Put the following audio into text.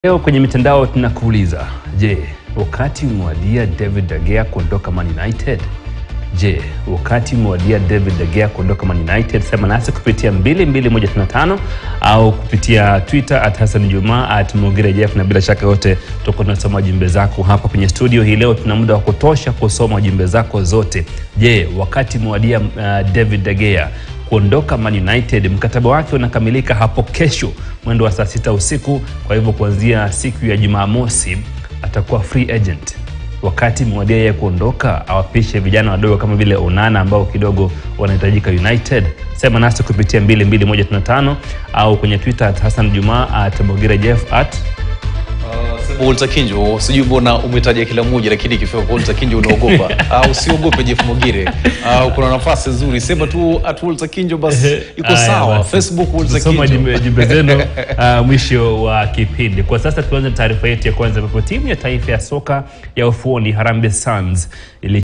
Leo kwenye mitandao tunakuuliza, je, wakati umewadia David De Gea kuondoka Man United? Je, wakati umewadia David De Gea kuondoka Man United? Sema nasi kupitia 22155 au kupitia Twitter at Hassan Juma at Mugire Jeff, na bila shaka yote tutakuwa tunasoma jumbe zako hapa kwenye studio hii leo. Tuna muda wa kutosha kusoma jumbe zako zote. Je, wakati umewadia uh, David De Gea kuondoka Man United. Mkataba wake unakamilika hapo kesho mwendo wa saa sita usiku. Kwa hivyo kuanzia siku ya Jumamosi atakuwa free agent. Wakati mwadia yeye kuondoka, awapishe vijana wadogo kama vile Onana ambao kidogo wanahitajika United. Sema nasi kupitia 22155 au kwenye Twitter at Hassan Juma at Mogira Jeff at Sema Walter Kinjo, sijui mbona umetaja kila mmoja, lakini ikifika kwa Walter Kinjo unaogopa. au usiogope Jeff Mogire. Au kuna nafasi nzuri, sema tu at Walter Kinjo basi iko Haya, sawa. basi. Facebook Walter Tutasoma Kinjo. jumbe jumbe zenu uh, mwisho wa kipindi. Kwa sasa tuanze taarifa yetu ya kwanza, ambapo timu ya taifa ya soka ya ufuoni Harambee Stars ili